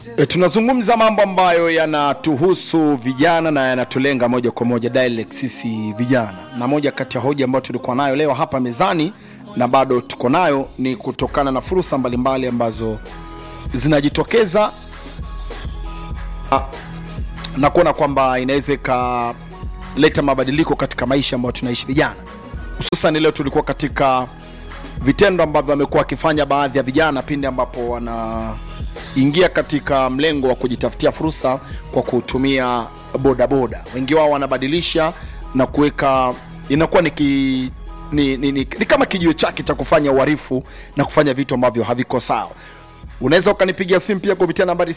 E, tunazungumza mambo ambayo yanatuhusu vijana na yanatulenga moja kwa moja direct sisi vijana, na moja kati ya hoja ambayo tulikuwa nayo leo hapa mezani na bado tuko nayo ni kutokana na fursa mbalimbali ambazo zinajitokeza ah, na kuona kwamba inaweza ikaleta mabadiliko katika maisha ambayo tunaishi vijana. Hususan leo tulikuwa katika vitendo ambavyo wamekuwa wakifanya baadhi ya vijana pindi ambapo wanaingia katika mlengo wa kujitafutia fursa kwa kutumia bodaboda. Wengi wao wanabadilisha na kuweka, inakuwa ni, ki, ni, ni, ni, ni kama kijio chake cha kufanya uhalifu na kufanya vitu ambavyo haviko sawa. Unaweza ukanipigia simu pia kupitia nambari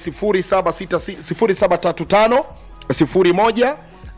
0735 01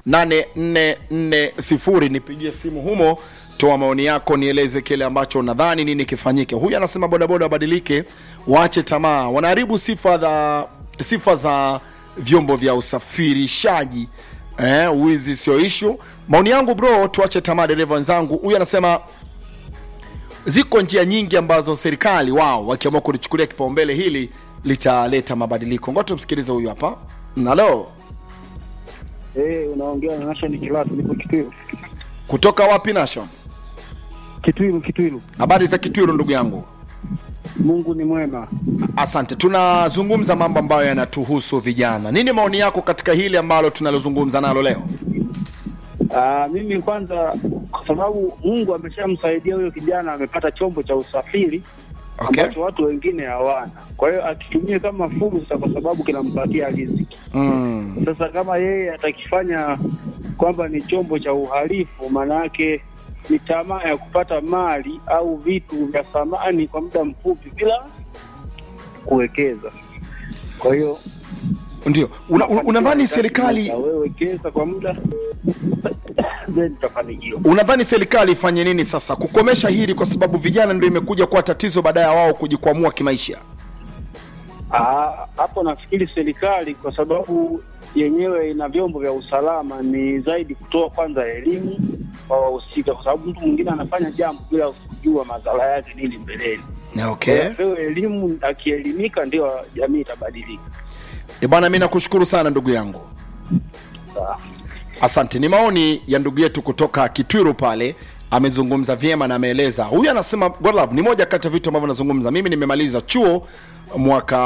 8440 nipigie simu humo toa maoni yako nieleze kile ambacho nadhani nini kifanyike huyu anasema bodaboda wabadilike waache tamaa wanaharibu sifa za sifa za vyombo vya usafirishaji eh, uwizi sio ishu maoni yangu bro tuache tamaa dereva wenzangu huyu anasema ziko njia nyingi ambazo serikali wao wakiamua kulichukulia kipaumbele hili litaleta mabadiliko ngoja tumsikilize huyu hapa nalo Eh, unaongea na Nation Kilatu, nipo Kitwiru. kutoka wapi nasho Kitwiru, Kitwiru. habari za kitwiru ndugu yangu Mungu ni mwema. asante tunazungumza mambo ambayo yanatuhusu vijana nini maoni yako katika hili ambalo tunalozungumza nalo leo Ah, mimi kwanza, kwa sababu Mungu ameshamsaidia huyo kijana, amepata chombo cha usafiri Okay. ambacho watu wengine hawana. Kwa hiyo akitumie kama fursa, kwa sababu kinampatia riziki. mm. Sasa kama yeye atakifanya kwamba ni chombo cha uhalifu, maana yake ni tamaa ya kupata mali au vitu vya thamani kwa muda mfupi bila kuwekeza. Kwa hiyo ndio una, una, unadhani serikali wekeza kwa muda then utafanikiwa. unadhani serikali ifanye nini sasa kukomesha hili kwa sababu vijana ndio imekuja kuwa tatizo baada ya wao kujikwamua kimaisha Ah, hapo nafikiri serikali kwa sababu yenyewe ina vyombo vya usalama ni zaidi kutoa kwanza elimu kwa wahusika, kwa sababu mtu mwingine anafanya jambo bila kujua madhara yake nini mbeleni. okay. Pewe elimu, akielimika ndio jamii itabadilika. e bwana mi nakushukuru sana ndugu yangu Sawa. asante ni maoni ya ndugu yetu kutoka kitwiru pale amezungumza vyema na ameeleza huyu anasema Godlove, ni moja kati ya vitu ambavyo nazungumza mimi nimemaliza chuo mwaka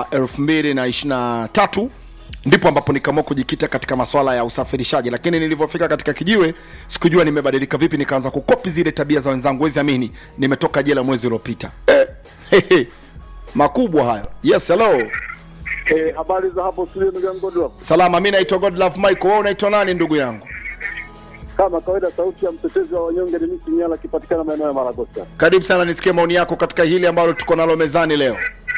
2023 ndipo ambapo nikaamua kujikita katika maswala ya usafirishaji lakini nilivyofika katika kijiwe sikujua nimebadilika vipi nikaanza kukopi zile tabia za wenzangu wezi amini nimetoka jela mwezi uliopita eh, hehe, makubwa hayo yes hello Eh, habari za hapo studio ndugu yangu Godlove. salama mi naitwa godlove michael wewe unaitwa nani ndugu yangu Kama kawaida sauti ya mtetezi wa wanyonge ni misi Nyala akipatikana maeneo ya Maragosta. karibu sana nisikie maoni yako katika hili ambalo tuko nalo mezani leo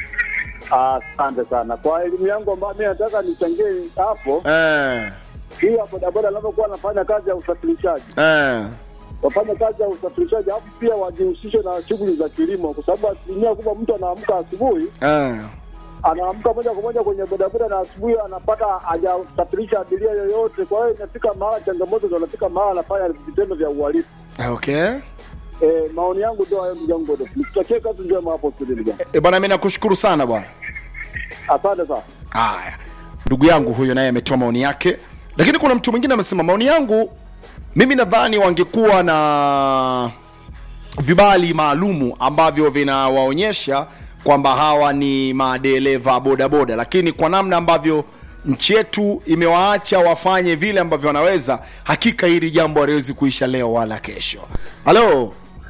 Asante sana. Kwa elimu yangu ambayo mimi nataka nichangie hapo, eh, hii ya bodaboda anavyokuwa anafanya kazi ya usafirishaji. eh, Wafanya kazi ya usafirishaji alafu pia wajihusishe na shughuli za kilimo kwa sababu asilimia kubwa mtu anaamka asubuhi eh. anaamka moja kwa moja kwenye bodaboda na asubuhi anapata hajasafirisha abiria yoyote. Kwa hiyo inafika mahala changamoto zinafika mahala anafanya vitendo vya uhalifu. okay Eh, maoni yangu ndio hayo ndugu yangu Godlove. Nikutakie kazi njema hapo studio ndugu yangu. e, bwana mi nakushukuru sana bwana Asante sana. haya ndugu yangu huyo naye ametoa maoni yake lakini kuna mtu mwingine amesema maoni yangu mimi nadhani wangekuwa na vibali maalumu ambavyo vinawaonyesha kwamba hawa ni madereva bodaboda lakini kwa namna ambavyo nchi yetu imewaacha wafanye vile ambavyo wanaweza hakika hili jambo haliwezi kuisha leo wala kesho halo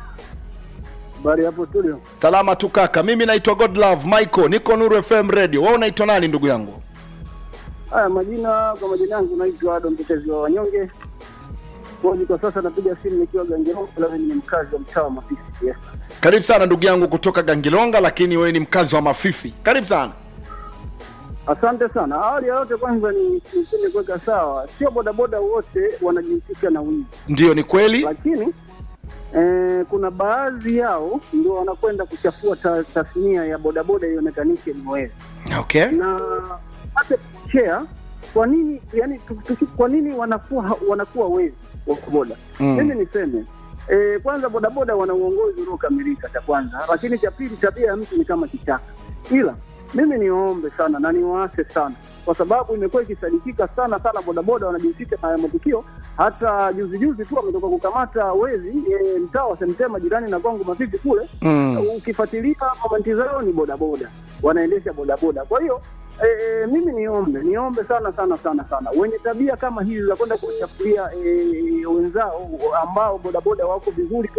Habari hapo studio. salama tu kaka mimi naitwa godlove michael niko nuru fm radio wewe unaitwa nani ndugu yangu Haya, majina kwa majina yangu naitwa Ado Mtetezi wa Wanyonge. Kwani kwa sasa napiga simu nikiwa Gangeroo, lakini ni mkazi wa mtaa wa Mafisi. Yes. karibu sana ndugu yangu kutoka gangilonga lakini wewe ni mkazi wa mafifi karibu sana Asante sana. Awali ya yote, kwanza ni niseme kuweka sawa, sio bodaboda wote wanajihusisha na wizi, ndio ni kweli lakini eh, kuna baadhi yao ndio wanakwenda kuchafua ta- tasnia ya bodaboda ionekanishe ni wezi okay na hata share kwa nini yani tu- tu- kwa nini wanakuwa wanakuwa wezi wa boda Mm. mimi niseme e, kwanza bodaboda wana uongozi uliokamilika cha kwanza lakini cha pili tabia ya mtu ni kama kichaka ila mimi niombe sana na niwaase sana, kwa sababu imekuwa ikisadikika sana sana, bodaboda wanajihusisha na haya matukio. Hata juzi juzi tu wametoka kukamata wezi e, mtaa wa Semtema jirani na kwangu Mavivi kule Mm. ukifuatilia komenti zao ni bodaboda, wanaendesha bodaboda. Kwa hiyo e, e, mimi niombe niombe sana sana sana sana wenye tabia kama hizi za kwenda kuwachafulia e, wenzao ambao bodaboda wako vizuri